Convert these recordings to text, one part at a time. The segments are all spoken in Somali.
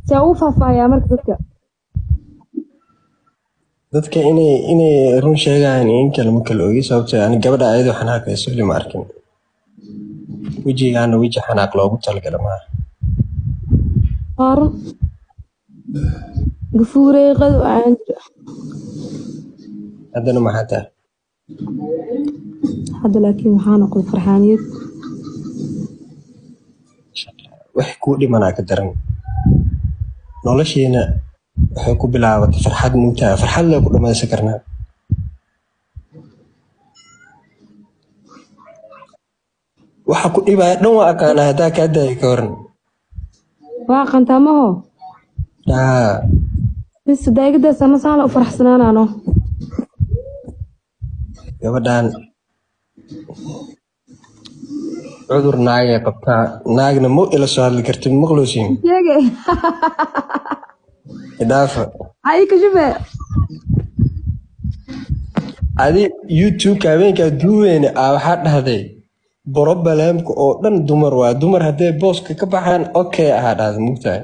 see ugu faahfaahiyaa marka dadka dadka inay inay run sheegaan in kale ma kala ogi sababtoo ani gabadha ayadoo xanaaqayso weli ma arkin wejigaana weji xanaaq loogu talagala maaha waa run gafuureeqadu aan jira haddana maxaa tahay hadda laakiin waxaa noqday farxaaniyad wax kuu dhimanaa ka daran noloshiina waxay ku bilaabatay farxad mugtaa farxad lee ku dhamaysan karnaa waxa ku dhibaya dhan waa aqaanaa haddaa kaa daaya ka waran waa qantaamaho haa bis daayigadaasa masaala u faraxsanaanaano gabadhan cudur naagay qabtaa naagna ma ila soo hadli kartid maqloosiin sheege idhaafa ay kashife adi youtubeka habeenkaa duuweyne aa waxaa dhahday brobaleemka oo dhan dumar waa dumar hadday booska ka baxaan okay ahaa dhahday mugtahay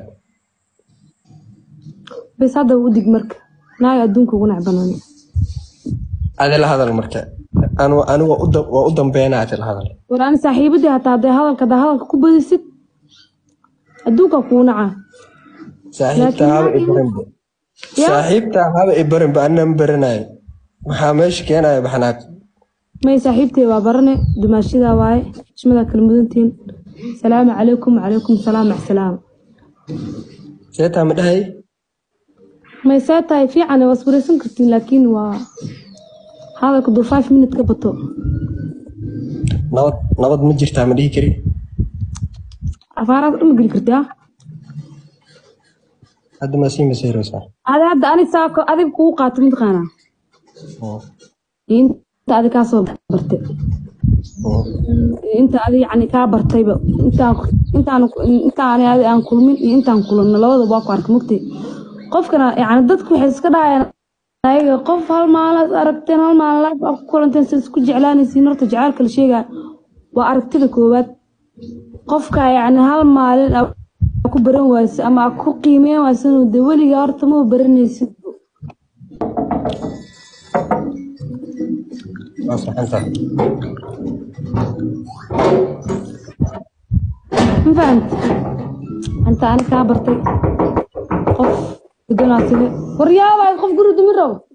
bis hadda u dig marka naag adduunka ugu nacbanaan adi la hadal marka anu anigu waa u da- waa u dambeynaa adi la hadal war ani saaxiibadii hataa hadday hadalka haddaa hadalka ku badisid adduunka kuu nacaa saaxiibta Laakiin haba naag ibaranba Ya. saaxiibta haba ibaranba anaan baranayo maxaa meesha keenaya baxnaaq may saaxiibtay waa barane dumaashadaa waaye ishmadaa kala mudantiin salaamu calaykum wacalaykum salaam macsalaam seetaa ma dhahay may see tahay fiican waa iswareysan kartiin laakiin waa hadalka duu five minute ka bato nabad nabad ma jirtaa ma dhihi kari afaaraad dhuma geli kartaa hadda maa sii maseeraysaa adi hadda ani saako adiga kugu qaato mataqaanaa Mm, inta adi kaa soo bartay mm. inta adi yani kaa bartayba intaan intaan intaan adi aan kulmin iyo intaan kulanno labadaba waa ku arka mugtay qofkana yani dadku waxay iska dhahayaan ayaga qof hal maalin aragteen hal maalin life aad ku kulanteen sida isku jeclaanaysiin horta jacaylka la sheegaa waa aragtida koowaad qofka yani hal maalin aad ku baran waysa ama aad ku qiimeyn waysan de weligaa horta ma baranaysid waa saxantaa ma fahamti inta ani kaa bartay qof deganaa timi waryaabaa qof guri dumi rabo